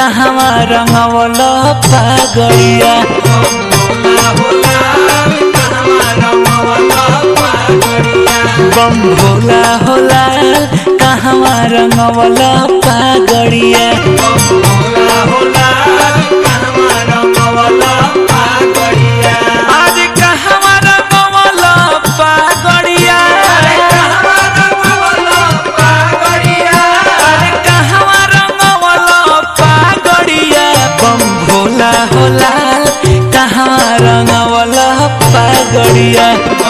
कहवा रंगवल पागड़िया बम भोला होला कहवा रंगवल पागड़िया आज कहवा रंगवल पागड़िया अरे कहवा रंगवल पागड़िया बम भोला होला कहवा रंगवल पागड़िया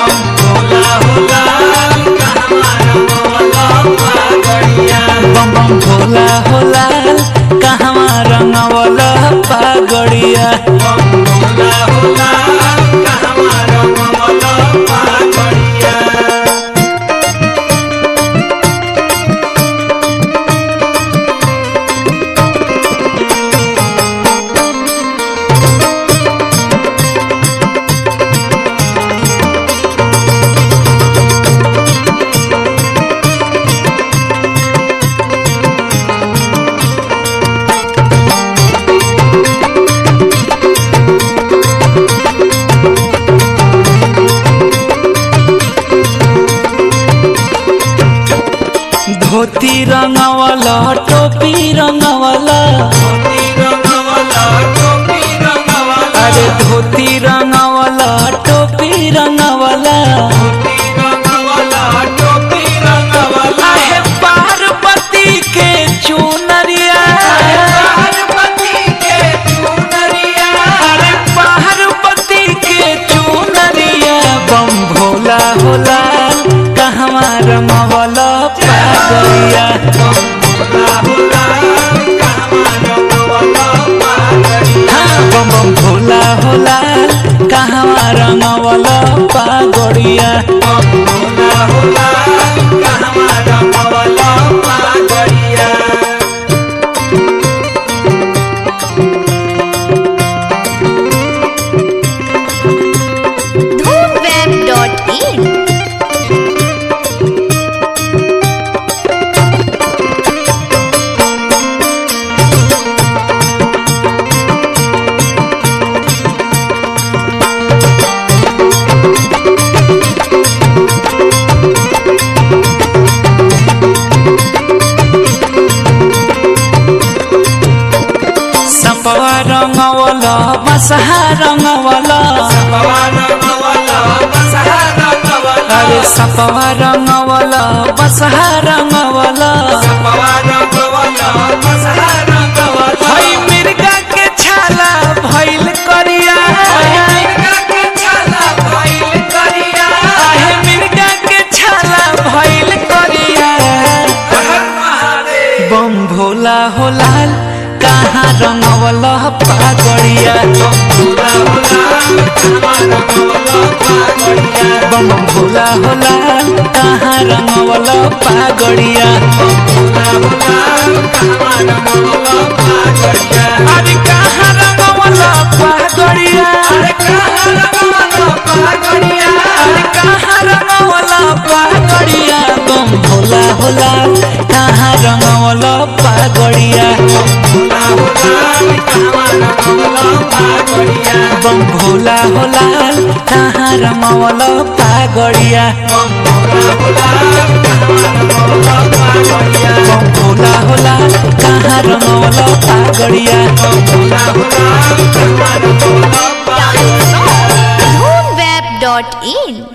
बम बम भोला होला कहवा रंगवल पागड़िया धोती रंगवल टोपी रंगवल अरे धोती रंगवल टोपी रंगवल आहे पार्वती के चुनरिया अरे पार्वती के चुनरिया बम भोला होला कहवा रमवल पागलिया हाँ बम बम भोला होला कहवा रंगवल पागड़िया धूमवेब.in सपवा रंगवल बसहा रंगवल अरे सपवा रंगवल बसहा रंगवल हई मिर्गा के छाला भइल करिया आहे मिर्गा के छाला भइल करिया बम भोला होला कहाँ रंगवल पागड़िया बम भोला होला कहाँ रंगवल पागड़िया अरे कहाँ रंगवल पागड़िया अरे कहाँ रंगवल पागड़िया बम भोला होला कहाँ रंगवल पागड़िया बम भोला होला कहाँ रंगवल पागड़िया बम भोला होला कहाँ रंगवल पागड़िया धूमवेब.in